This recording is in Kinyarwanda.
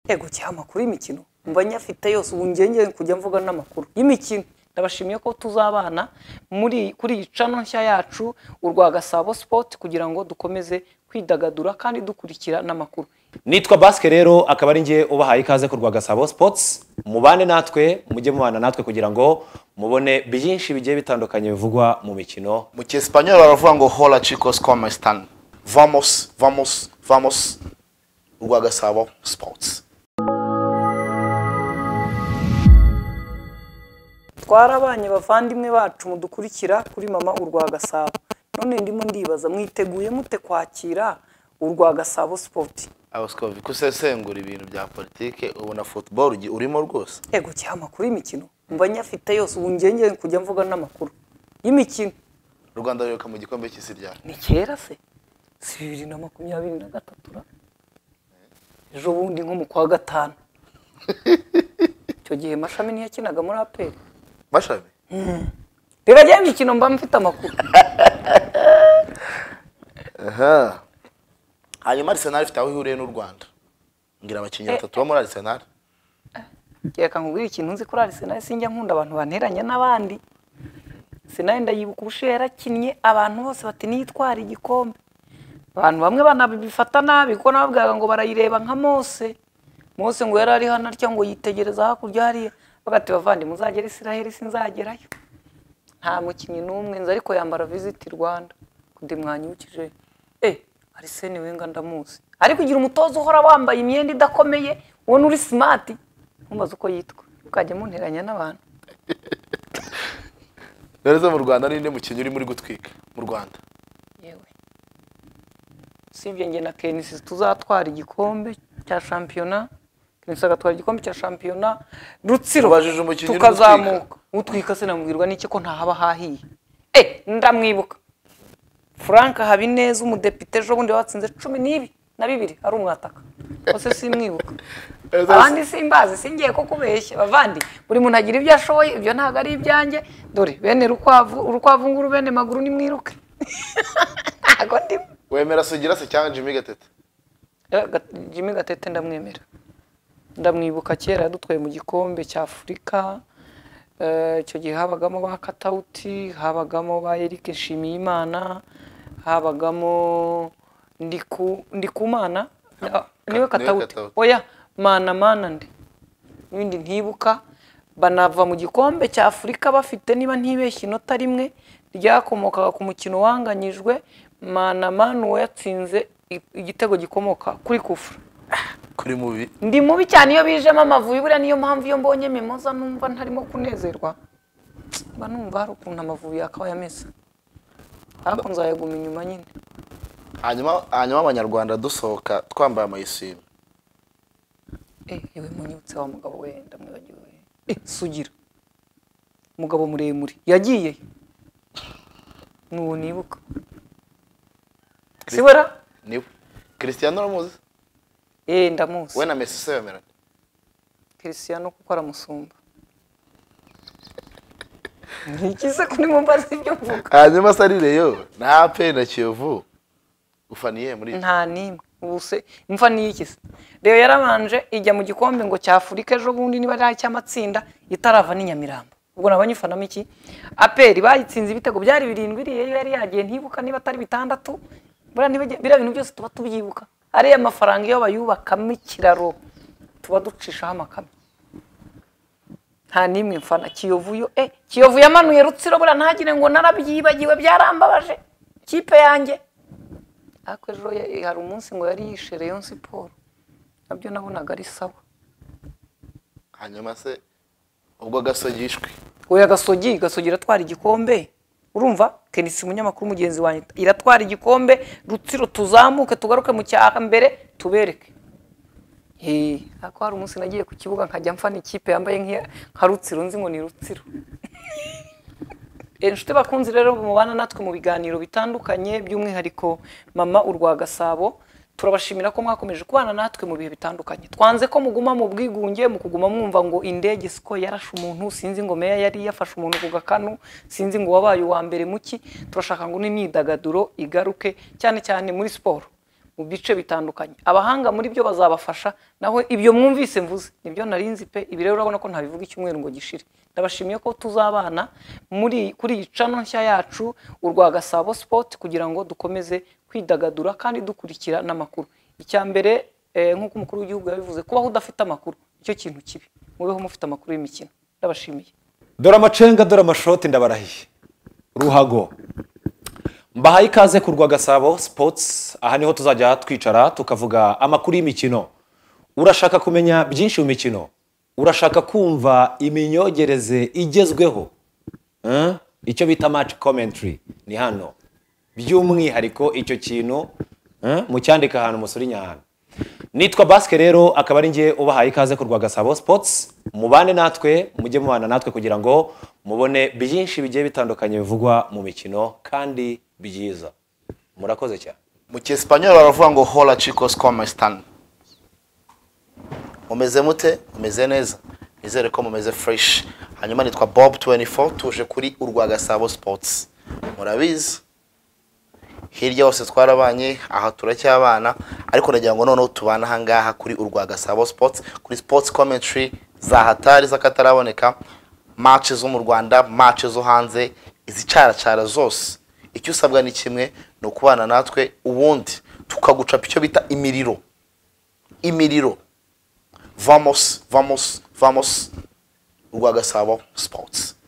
yego kiha amakuru y'imikino mba nyafite yose ubu ngenge kujya mvuga n'amakuru y'imikino ndabashimiye ko tuzabana muri kuri iyi cano nshya yacu urwa gasabo sipoti kugira ngo dukomeze kwidagadura kandi dukurikira n'amakuru nitwa basike rero akaba ari njye ubahaye ikaze ku Rwagasabo Sports mubane natwe mujye mubana natwe kugira ngo mubone byinshi bigiye bitandukanye bivugwa mu mikino mu cyesipanyol baravuga ngo hora chicos como están vamos vamos vamos urwagasabo sports twarabanye bavandimwe bacu mudukurikira kuri mama urwa gasabo none ndimo ndibaza mwiteguye mute kwakira urwa gasabo sipoti abasikovi kusesengura ibintu bya politike ubona futuboro urimo rwose yego kiha amakuru y'imikino mba nyafite yose ubu ngenge kujya mvuga n'amakuru y'imikino u rwanda rwiruka mu gikombe cy'isi ryari ni kera se si bibiri na makumyabiri na gatatu ra ejo bundi nko mu kwa gatanu icyo gihe mashami niyo yakinaga muri aperi bashami reka njyewe imikino mba mfite amakuru aha hanyuma arisenali ifite aho ihuriye n'u rwanda ngira abakinnyi batatu bo muri arisenali reka nkubwire ikintu nzi kuri arisenali sinjya nkunda abantu banteranya n'abandi sinari ndayibuka ubushize yarakinnye abantu bose bati niyitwara igikombe abantu bamwe banabifata nabi kuko nababwiraga ngo barayireba nka mose mose ngo yari ari hano atya ngo yitegereza hakurya hariya bagati bavandimwe uzagera isiraheli sinzagerayo nta mukinnyi n'umwe nzi ariko yambara visiti rwanda kundi mwanyibukije eh arisene wenga ndamuzi ariko ugira umutoza uhora wambaye imyenda idakomeye ubona uri simati ntumbaze uko yitwa ukajya munteranya n'abantu rero zo mu rwanda ni nde mukinnyi uri muri gutwika mu rwanda yewe usibye njye na kenisi tuzatwara igikombe cya shampiyona kenisi agatwara igikombe cya shampiyona rutsiro Ubajije umukinnyi uri tukazamuka utwika se namubwirwa n'iki ko ntahaba hahiye eh ndamwibuka frank habineza umudepite ejo bundi watsinze cumi n'ibi na bibiri ari umwataka bose simwibuka abandi simbazi singiye ko kubeshya bavandi buri muntu agira ibyo ashoboye ibyo ntabwo ari ibyanjye dore bene rukwavu urukwavu nguru bene maguru nimwiruke ntabwo ndimo wemera sugira se cyangwa jimmy gatete Eh, Ga- jimmy gatete ndamwemera ndamwibuka kera yadutwaye mu gikombe cya afurika Eh, icyo gihe habagamo ba katawuti habagamo ba eric nshimiyimana habagamo Ndiku- ndikumana Ah, niwe katawuti Katauti. oya mana mana ndi n'ibindi ntibuka banava mu gikombe cya afurika bafite niba ntibeshye inota rimwe ryakomokaga ku mukino wanganyijwe mana mana uwo yatsinze i- igitego gikomoka kuri kufura kuri mubi ndi mubi cyane iyo bijemo amavubi buriya niyo mpamvu iyo mbonye mimoza numva ntarimo kunezerwa mba numva hari ukuntu amavubi yakabaye ameze ariko nzayaguma inyuma nyine hanyuma hanyuma abanyarwanda dusohoka twambaye amayisime Eh, yewe munyibutse wa mugabo we ndamwibagiwe Eh, sugira umugabo muremure yagiye nuwo nibuka sibora niwe christian uramuzi eh ndamuzi we na messi se bemerana Cristiano kuko aramusumba ni iki se kuri mumbaza ibyo mvuga hanyuma se ari reyo na pe na kiyovu ufaniye muri nta n'imwe ubu se imva ni iki se rero yarabanje ijya mu gikombe ngo cya afurika ejo bundi niba ari icy'amatsinda itarava n'i nyamirambo ubwo naba nyifanamo iki aperi bayitsinze ibitego byari birindwi iriya yo yari yagiye ntibuka niba atari bitandatu buriya ntibajya- biriya bintu byose tuba tubyibuka ariya mafaranga iyo bayubakamo ikiraro tuba ducishaho amakame nta n'imwe mfana kiyovu yo eh kiyovu yamanuye rutsiro buriya ntagire ngo narabyibagiwe byarambabaje kipe yanjye ariko ejo ya- hari umunsi ngo yari yishe Rayon Siporo nabyo nabonaga ari sawa hanyuma se ubwo gasogi yishwe oya gasogi gasogi iratwara igikombe urumva kenisi umunyamakuru mugenzi wanjye iratwara igikombe rutsiro tuzamuke tugaruke mu cya mbere tubereke Hey, ariko hari umunsi nagiye ku kibuga nkajya mfana ikipe yambaye nk'iya- nka rutsiro nzi ngo ni rutsiro Eh, inshuti bakunzi rero mubana natwe mu biganiro bitandukanye by'umwihariko mama urwa gasabo turabashimira ko mwakomeje kubana natwe mu bihe bitandukanye twanze ko muguma mu bwigunge mu kuguma mwumva ngo indege siko yarashe umuntu sinzi ngo meya yari yafashe umuntu ku gakanu sinzi ngo wabaye uwa mbere muki turashaka ngo n'imyidagaduro igaruke cyane cyane muri siporo mu bice bitandukanye abahanga muri byo bazabafasha naho ibyo mwumvise mvuze nibyo narinzi pe ibi rero urabona ko ntabivuga icyumweru ngo gishire ndabashimiye ko tuzabana muri kuri iyi cano nshya yacu urwa gasabo sipoti kugira ngo dukomeze kwidagadura kandi dukurikira n'amakuru icya mbere eh, nk'uko umukuru w'igihugu yabivuze kubaho udafite amakuru icyo kintu kibi mubeho mufite amakuru y'imikino ndabashimiye dore amacenga dore amashoti ndabarahiye ruhago mbahaye ikaze ku Gasabo sipotsi aha niho tuzajya twicara tukavuga amakuru y'imikino urashaka kumenya byinshi mu mikino urashaka kumva iminyogereze igezweho Eh? icyo bita match commentary ni hano by'umwihariko icyo kintu eh, mucyandika ahantu musuri nyahano nitwa basike rero akaba ari njye ubahaye ikaze ku Gasabo sipotsi mubane natwe mujye mubana natwe kugira ngo mubone byinshi bigiye bitandukanye bivugwa mu mikino kandi byiza murakoze cyane mu cyesipanyoli baravuga ngo hola chicos como están mumeze mute mumeze neza nizere ko mumeze fresh hanyuma nitwa bob 24 tuje kuri urwa gasabo sports murabizi hirya hose twarabanye aha turacyabana ariko nagira ngo noneho tubane ahangaha kuri urwa gasabo sports kuri sports commentary za hatari z'akataraboneka match zo mu rwanda match zo hanze izicaracara zose icyo usabwa ni kimwe ni ukubana natwe ubundi tukagucapa icyo bita imiriro imiriro vamos vamos vamos urwa gasabo sports